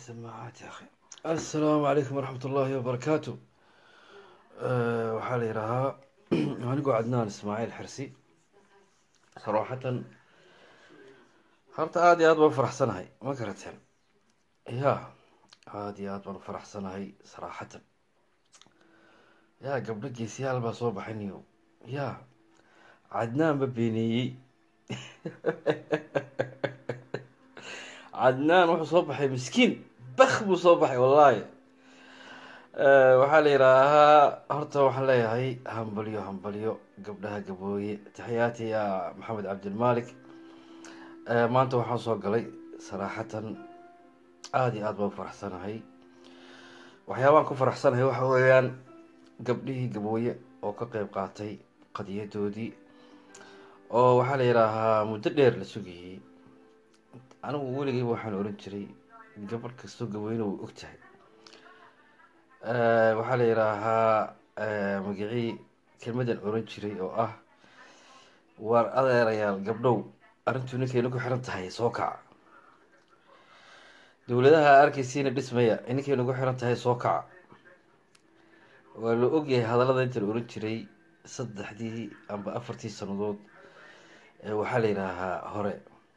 السماعات يا أخي السلام عليكم ورحمة الله وبركاته أه waxaa la yidhaahaa anigoo cadnaan ismaaciil xirsi saraxatan horta aada iyo aad baan faraxsanahay ma garateen ya aada iyo aad baan faraxsanahay saraxatan ya gabdho geesiyaal baa soo baxay niyo ya cadnaan ba beeneeyey cadnaan wuxuu soo baxay miskiin bak buu soo baxay wallahi waxaa la yidhaahaa horta waxaan leeyahay hambalyo hambalyo gabdhaha gabooye taxiyaati ya maxamed cabdilmalik maanta waxaan soo galay saraaxatan aada iyo aad baan faraxsanahay waxyaabaan ku faraxsanahay waxa weeyaan gabdhihii gabooye oo ka qeyb qaatay qadiyadoodii oo waxaa la yidhaahaa muddo dheer la sugayey anigu weligeyba waxaan oran jiray gabadh kastoo gabooyena way og tahay waxaa la yidhaahaa magacii kelmadan oran jiray oo ah waar adeerayaal gabdhow arrintuu ninkayna ku xiran tahay soo kaca dowladaha arkeysiina dhismaya ninkayna ku xiran tahay soo kaca waa la ogyahay hadallada inta la oran jiray saddexdii amba afartii sanadood waxaa la yidhaahaa hore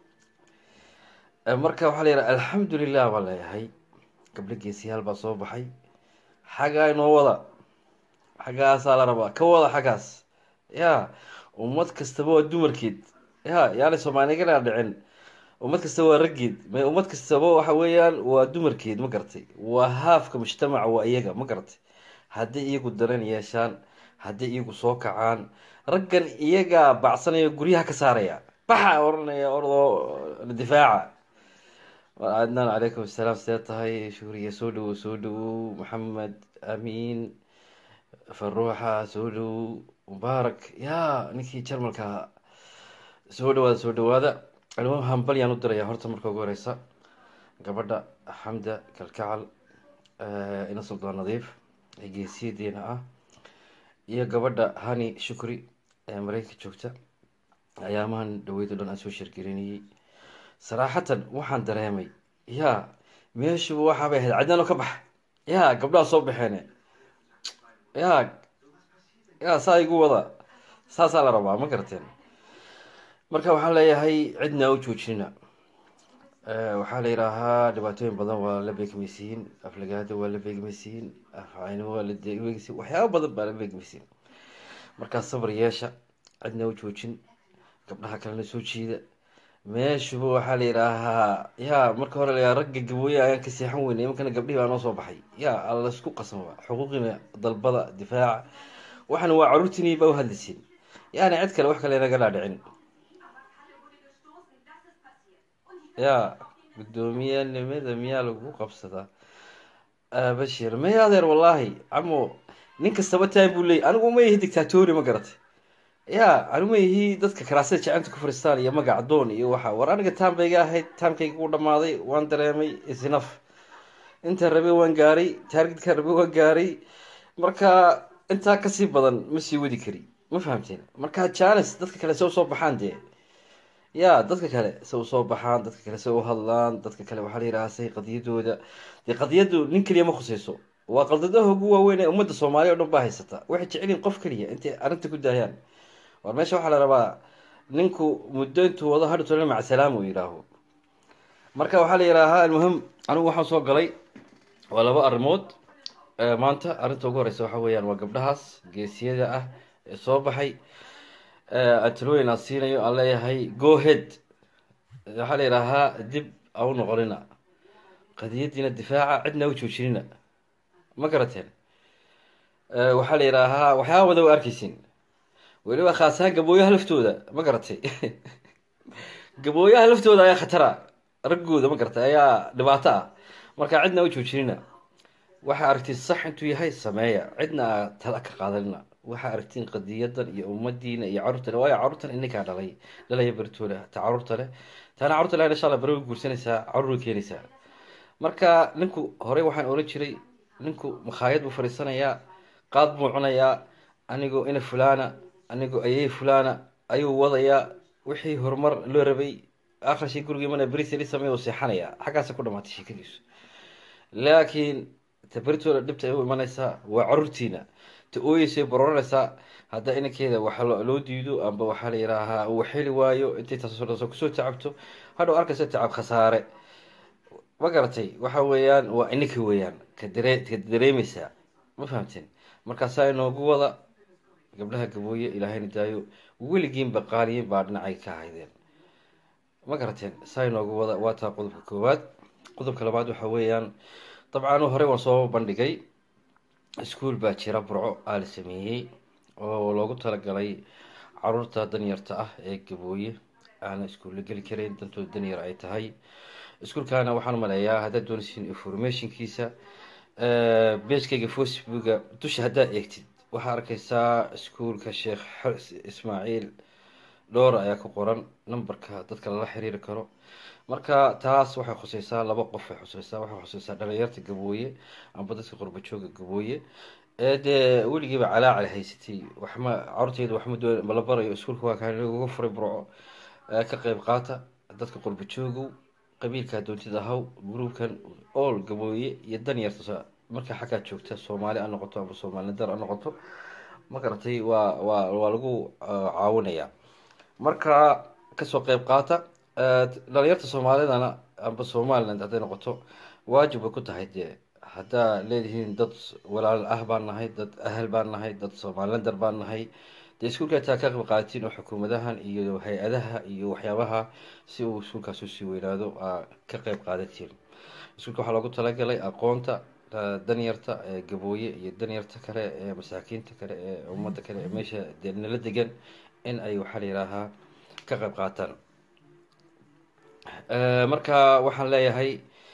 marka waxaa la yidhaha alxamdulilah baan leeyahay gabdho geesiyaal baa soo baxay xaggaa inoo wada xaggaasaa la rabaa ka wada xaggaas ya ummad kastaba waa dumarkeed ya yaanay soomaaligana dhicin ummad kastaba waa raggeed m ummad kastaba waxa weeyaan waa dumarkeed ma garatay waa haafka mujtamaca waa iyaga ma garatay hadday iyagu dareen yeeshaan hadday iyagu soo kacaan raggan iyagaa bacsanaya guryaha ka saaraya baxa oranaya ordoo difaaca adnaan calaykum asalaam see tahay shuuriya soo dhawow soo dhawow maxamed amiin faruuxa soo dhawow mubaarak ya ninkii jarmalka soo dhawaada soo dhawaada almuhim hambalyaan u diraya horta marka ugu horeysa gabadha xamda kalkacal ina suldaan nadiif ee geesiyadeena ah iyo gabadha hani shukri ee mareykanka joogta ayaamahan dhaweydo dhan aan soo sheergelinayay saraaxatan waxaan dareemay ya meeshuba waxaabay ahayd cadnaano ka bax ya gabdhaha soo baxeene ya ya saa igu wada saasaa la rabaa ma garateen marka waxaan leeyahay cidna u joojinina waxaa la yidhaahaa dhibaatooyin badan waa la beegmaysiin aflagaada waa la beegmaysiin afcaynimo waa la beegmaysiin waxyaaba badan baa la beegmaysiin markaa sabar yeesha cidna u joojin gabdhaha kalena soo jiida meeshuba waxaa la yidhaahaa ya marka hore la ragga gabooye ayaan ka seexan weynay imankana gabdhihii baa noo soo baxay ya laysku qasama xuquuqina dalbada difaaca waxana waa caruurtiini baa uhadlaysiin yani cid kale wax kale naga dhaadhicin ya guddoomiyanimada miyaa lagu qabsadaa bashir may adeer wallaahi camo nin kastaba time buu leeyay anigu ma ihi dictatori ma garatay ya anigu ma ihi dadka karaasada jacanta ku fariistaan iyo magac doon iyo waxa war aniga taambeyga ahayd taamkayga u dhamaaday waan dareemay isnaf intaan rabay waan gaaray taargetkaan rabay waan gaaray marka intaa kasii badan ma sii wadi kari ma fahamteen marka janes dadka kale se usoo baxaan dee ya dadka kale se usoo baxaan dadka kale se u hadlaan dadka kale waxaa la yidhaha say qadiyadooda dee qadiyadu nin keliya ma khuseyso waa qaldadaha ugu waaweyn ee ummadda soomaaliya o dhan baa haysata waxay jecelyihin qof keliya intay arrinta ku daayaan war meesha waxaa la rabaa ninku muddo intuu wado hadhutole macsalaam uu yidhaaho marka waxaa la yidhaahaa almuhim anigu waxaan soo galay waa laba arrimood maanta arrinta ugu horeysa waxa weeyaan waa gabdhahaas geesiyada ah ee soo baxay antalooyin aan siinayo aan leeyahay go head waxaa la yidhaahaa dib a u noqonina qadiyadiina difaaca cidna u joojinina ma garateen waxaa la yidhaahaa waxyaaba badan waa arkeysin weliba khaasahaan gabooyaha laftooda ma garatay gabooyaha laftooda ayaa khatara raggooda ma garatay ayaa dhibaato ah marka cidna u joojinina waxaa aragtiin sax intuu yahay sameeya cidna a tala ka qaadanina waxaa aragtiin qadiyadan iyo ummadiina iyo carruurtale waayo carruurtan ininkaa dhalay dhalaya bertoola ta carruurta leh taana carruurta leh insha alla beri way guursanaysaa carruur way keenaysaa marka ninku horey waxaan oran jiray ninku makhaayad buu fadhiisanayaa qaad buu cunayaa anigoo ina fulana anigoo ayey fulana ayuu wadayaa wixii horumar loo rabay akhrishi gurigii mana berisali sameey u seexanaya xaggaasa ku dhamaatay sheekadiisu laakiin ta beritooda dhibta ay u imanaysaa waa caruurtiina ta ooyeysay baroranaysaa haddaa inankeeda waxa loo diido amba waxaa la yihaahaa uu xeli waayo intay taasoo kusoo tacabto hadhow arkaysa tacab khasaare ma garatay waxa weeyaan waa ininka weeyaan ka dare ka dareemeysaa ma fahamteen markaasaa inoogu wada gabdhaha gabooye ilaahayna daayo weligiinba qaaliyin baa dhinacay ka haydeen ma garateen saa inoogu wada waa taa qodobka koowaad qodobka labaad waxa weeyaan dabcan hore waan soo bandhigay iskuol baa jira burco aa la sameeyey oo loogu talagalay caruurta danyarta ah ee gabooye aana iskuulla geli karayn dantooda danyar ay tahay iskuolkaana waxaan maleeyaa haddaad doonaysiin informationkiisa beeskayga facebooka dusha haddaad eegtid waxaa arkaysaa iskuolka sheekh ismaaciil dhowr ayaa ku qoran numberka dadka lala xiriiri karo marka taas waxay khuseysaa laba qof ay khuseysaa waxay khuseysaa dhalinyarta gabooye amba dadka qurbajooga gabooye ee dee weligiiba calaacal haysatay waxma carurteyda waxma doon mala barayo iskuolka waa kaan uga furay burco ka qeyb qaata dadka qurbajoogow qabiilka doontida ahaw gruubkan ool gabooye iyo danyarta markaa xaggaa joogta soomaali ha noqoto amba soomaalidar ha noqoto ma garatay waa waa waa lagu caawinayaa marka kasoo qeyb qaata dhalinyarta soomaalidana amba somaliland hadday noqoto waajib bay ku tahay dee haddaa leedihiin dad walaal ah baan nahay dad ahal baan nahay dad somalilander baan nahay dee iskuolka taa ka qeyb qaadatiin oo xukuumadahan iyo hay-adaha iyo waxyaabaha si uu iskuolkaas usii weynaado aa ka qeyb qaadatiin iskuolka waxaa loogu talagalay aqoonta danyarta ee gabooye iyo danyarta kale ee masaakiinta kale ee ummadda kale ee meesha dee nala degan in ay waxaa la yihaahaa ka qeyb qaataan marka waxaan leeyahay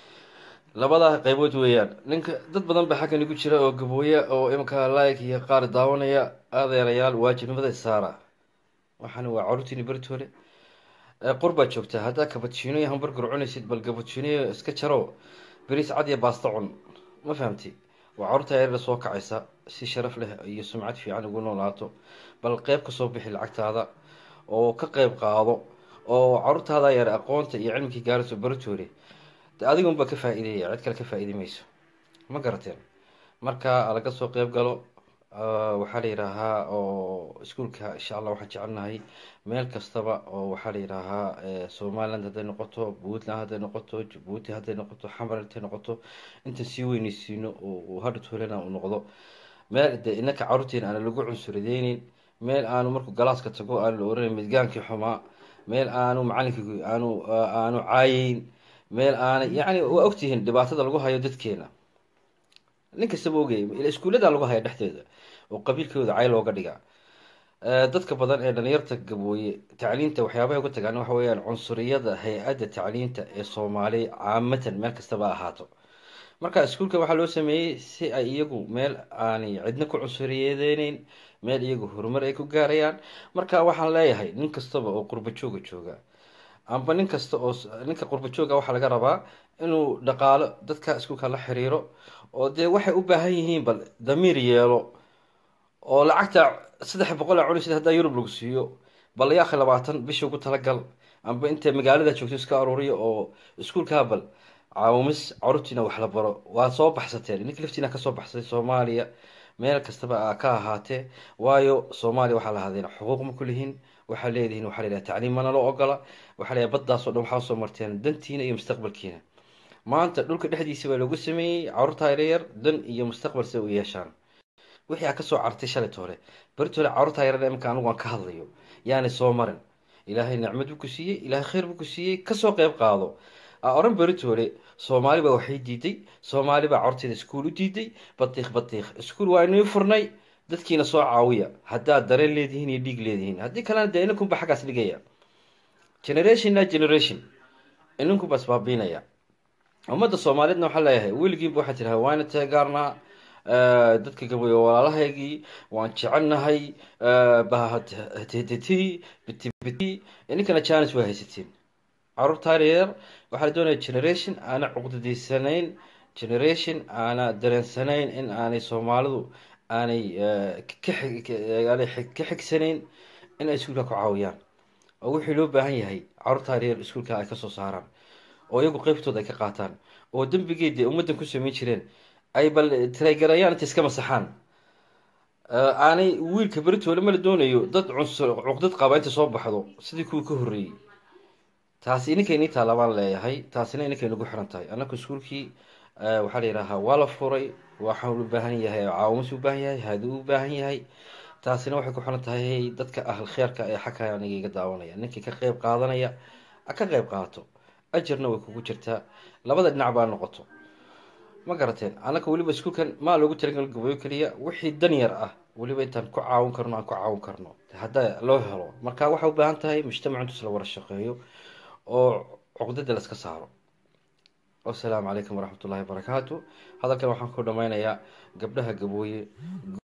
labada qeybood weeyaan ninka dad badan ba xaggan igu jira oo gabooye oo imanka like iyo qaar daawanaya adeerayaal waajibnimada isaara waxaana waa caruurtiini beritoole qurbaa joogtaa haddaa kabadjiino iyo hamburger cunaysid bal kabadjiinoyo iska jaro beriis cad iyo baasta cun ma fahamti waa caruurta yaryara soo kacaysa si sharaf leh iyo sumcad fiican ugu noolaato bal qeyb kasoo bixi lacagtaada oo ka qeyb qaado oo caruurtaada yar aqoonta iyo cilmikii gaarayso beritoole de adiga unbaa ka faa-iideeya cid kale ka faa-iidi mayso ma garateen marka laga soo qeyb galo waxaa la yihaahaa oo iskuolka insha allah waxaan jecelnahay meel kastaba oo waxaa la yihaahaa somaliland hadday noqoto puntland hadday noqoto jabuuti hadday noqoto xamar hadday noqoto intaan sii weyneysiino oo hadhatoolena uu noqdo meel de inaka caruurteena aana lagu cunsuradeyneyn meel aanu markuu galaaska tago aanu la oranayn midgaankii xumaa meel aanu macalinkii aanu aanu caayeyn meel aanay yacni waa ogtihiin dhibaatada lagu hayo dadkeena nin kastaba ogay iskuullada lagu haya dhexdeeda oo qabiilkooda cay looga dhiga dadka badan ee dhalinyarta gabooye tacliinta waxyaabahay uga tagaan waxa weeyaan cunsuriyada hay-adda tacliinta ee soomaaliya caamatan meel kastaba ahaato marka iskuolka waxaa loo sameeyey si ay iyagu meel aanay cidna ku cunsuriyadeneyn meel iyagu horumar ay ku gaarayaan marka waxaan leeyahay nin kastaba oo qurbajooga jooga amba nin kasta oo ninka qurbajooga waxaa laga rabaa inuu dhaqaalo dadka iskuolka la xiriiro oo dee waxay u baahan yihiin bal damiir yeelo oo lacagta saddex boqol a cunisid haddaa yurub lagu siiyo bal yaakhi labaatan bisha ugu talagal amba inta magaalada joogto iska aruuriya oo iskuolkaa bal caawimis caruurtiina wax la baro waa soo baxsateen ninka laftiina kasoo baxsatay soomaaliya meel kastaba ka ahaatee waayo soomaaliya waxaa lahaadeen xuquuq ma kulihiin waxaa leedihiin waxaa la yidhaha tacliim mana loo ogola waxaa la baddaasoo dhan waxaa soo marteen dantiina iyo mustaqbalkiina maanta dhulka dhexdiisa baa loogu sameeyey caruurta yaryar dan iyo mustaqbal si u yeeshaan wixii aa kasoo cartay shalit hore beritoole caruurta yaryar imanka anigu aan ka hadlayo yaanay soo marin ilaahay nicmad buu ku siiyey ilaahay khayr buu ku siiyey kasoo qeyb qaado oran beritoole soomaali baa waxay diiday soomaali baa caruurteeda iskuol u diiday batiikh batiikh iskuol waa inii furnay dadkiina soo caawiya haddaad dareen leedihiin iyo dhiig leedihiin haddii kalena dee inankunba xaggaas dhigaya generationna generation inankunba isbaabiinaya ummadda soomaaliyeedna waxaa leeyahay weligiinba waxaa tiraha waana teegaarnaa dadka gabooye walaalahaygii waan jecelnahay bahttt bitibiti ininkana janis waa haysatiin caruurta yaryar waxaa la doonaya generation aana cuqdadiysanayn generation aana dareensanayn in aanay soomaalidu aanay aanay ka xigsanayn in ay iskuolka ku caawiyaan oo wixii loo baahan yahay caruurta yaryar iskuolka ay kasoo saaraan oo iyagu qeybtooda ay ka qaataan oo dembigeedii ummaddan ku samayn jireen ay bal tiragarayaan inta iska masaxaan aanay wiilka beritoole ma la doonayo dad cunsur cuqdad qaba inta soo baxdo sidii kuwii ka horreeyey taasi ininkaynii taala baan leeyahay taasina ininkay nagu xiran tahay annaku iskuulkii waxaa la yidhaahaa waa la furay waxaan u baahan yahay caawimas u baahan yahay haadi u baahan yahay taasina waxay ku xiran tahay dadka ahl kheerka ee xagka aniga iga daawanaya ninkii ka qeyb qaadanaya ka qeyb qaato ajarna way kugu jirtaa labada dhinac baa noqoto ma garateen annaka weliba iskuulkan maa loogu talagal gabayo keliya wixii dan yar ah weliba intaan ku caawin karno aan ku caawin karno hadda loo helo marka waxay u baahan tahay mujtamac intus la wada shaqeeyo oo cuqdada la iska saaro wasalaamu calaykum waraxmat ullahi wabarakaatu hadalkan waxaan ku dhameynayaa gabdhaha gabooye